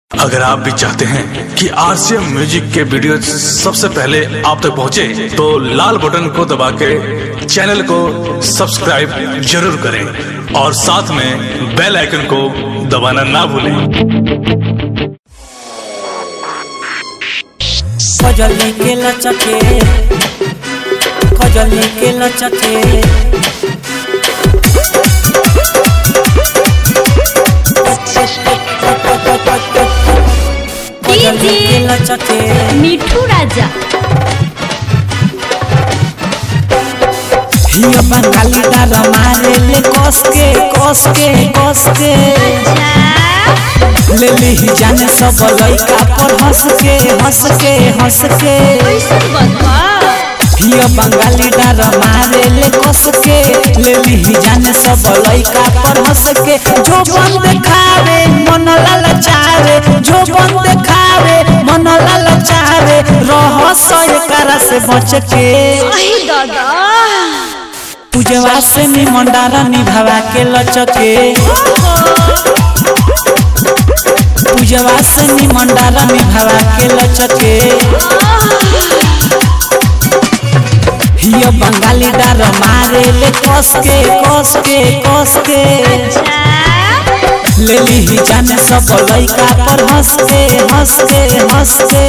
अगर आप भी चाहते हैं कि आरसीएम म्यूजिक के वीडियो सबसे पहले आप तक पहुंचे, तो लाल बटन को दबा के चैनल को सब्सक्राइब जरूर करें और साथ में बेल आइकन को दबाना ना भूलें खजली के लचके खजली के लचके खजली के लचके मिठू राजा हिया बंगाली डार मारे ले कस के कस के कस के ले ली जाने सब लइका पर हंस के हंस के हंस के हिया बंगाली डार मारे ले कस के ले ली जाने सब लइका पर हंस के जो बंद खावे मन ललचावे जो बंद खावे मन ललचावे रह सय करा से बच के दादा पूजवा से निमंडारा निभावा के लचके पूजवा से निमंडारा निभावा के लचके हिया बंगाली डार मारे ले कस के कस के कस के ले ली जाने सब लइका पर हंस के हंस के हंस के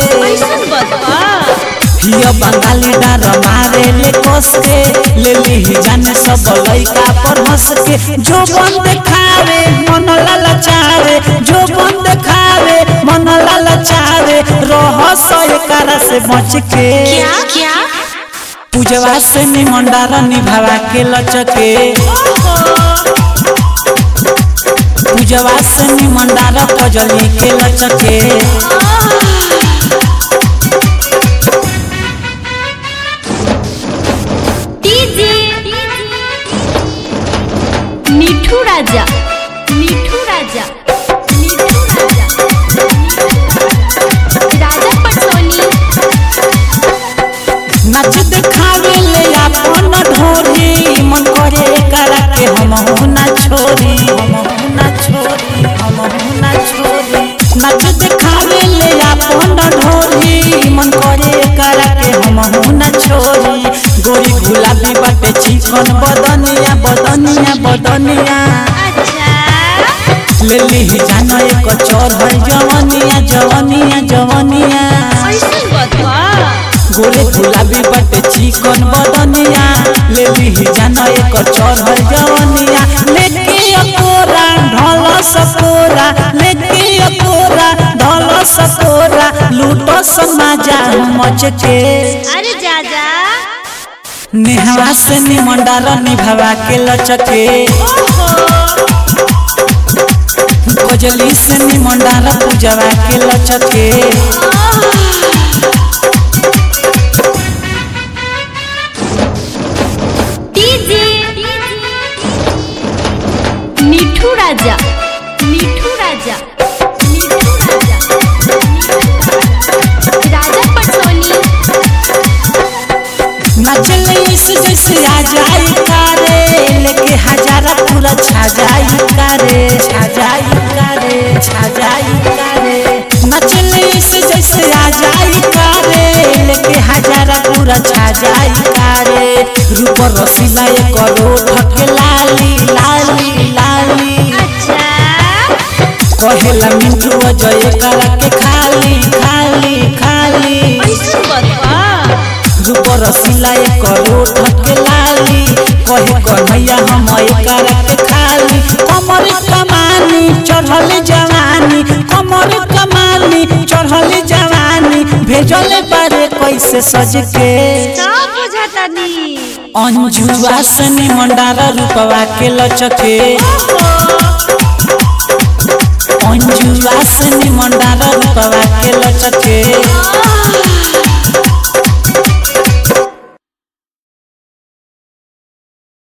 हिया बंगाली डार मारे ले कस के ले ली जाने सब लइका पर हंस के जो बंद खावे मन ललचावे जो बंद खावे मन ललचावे रह सय करा से बच के क्या क्या पूजवा से निमंडारा निभावा के लचके पूजवा से निमंडारा कजली के लचके डीजे मिठू राजा मिठू राजा मिठू राजा राजा पटोनी नच देखावे ले अपन ढोरी मन करे करा के हम ना छोरी हम ना छोरी हम ना छोरी नच देखावे ले अपन ढोरी मन करे करा के हम ना छोरी गोरी गुलाबी बाटे चिकन बदनिया बदनिया बदनिया अच्छा ले ली जानो एक चोर है जवनिया जवनिया जवनिया ऐसन बतवा गोरे गुलाबी बटे चिकन बदनिया ले ली जानो एक चोर है जवनिया लेके अकोरा ढोल सकोरा लेके अकोरा ढोल सकोरा लूटो समाजा मच के अरे जाजा नेहवा से निमंडारा निभावा के लचके कजली से निमंडारा पूजवा के लचके डीजे मिठू राजा मिठू राजा मिठू राजा राजा पटोनी नचले इस जैसे आ जाई कारे लेके हजारा पूरा छा जाई कारे छा जाई कारे छा जाई कारे नचले इस जैसे आ जाई कारे लेके हजारा पूरा छा जाई कारे रूप रसीला एक करोड़ के लाली लाली लाली अच्छा कहेला मिंटू अजय करा के खाली खाली खाली ऐसन बतवा रूपर सिलाई करो ठके लाली कहे कन्हैया हम करा के खाली कमर कमानी चढ़ल जवानी कमर कमानी चढ़ल जवानी भेजल बारे कैसे सज के सब बुझातानी अंजुआ से निमंडारा रूपवा के लचके अंजुआ से निमंडारा रूपवा के लचके